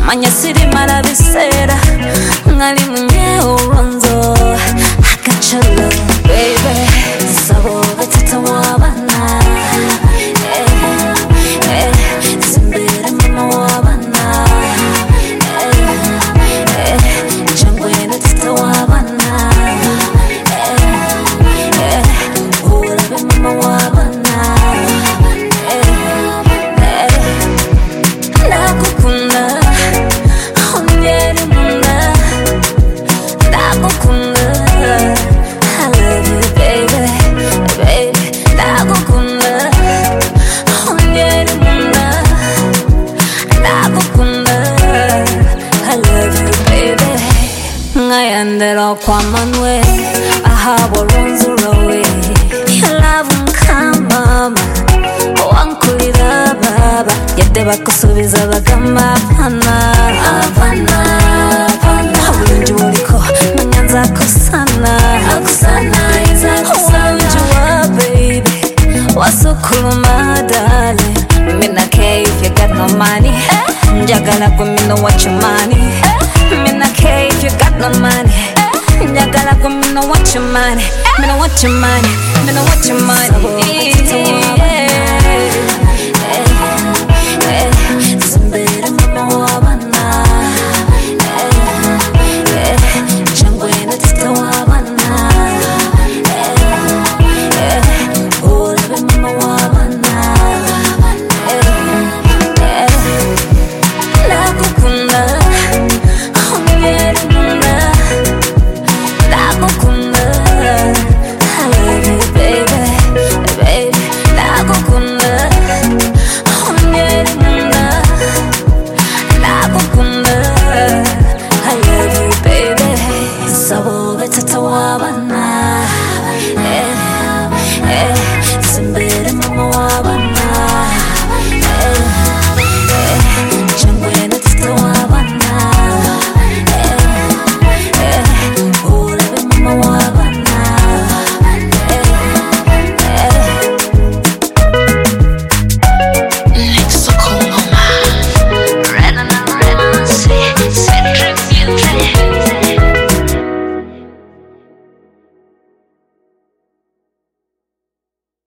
Manyasiri marabisera mwari mwenye uronzo agacaro baby sabo batita wabana eh, eh, simbere mama wabana eh, eh, jangwe natita wabana eh, eh, urabe mama wabana eh, eh, ndagukunda ongera imbunda ndagukunda I love you baby baby ndagukunda ongera imbunda ndagukunda I love you baby ngayandera kwa Manuel ahabo ronzurowe You love nkamama wankurira baba yadde bakusuubiza bagamba apana apana apana obulungi buliko manya nza kusana akusana iza kusana obulungi wa baby wasukuluma dale mina cave you got no money njagala kumino what you money mina cave you got no money njagala kumino what you money mina what you money mina what you money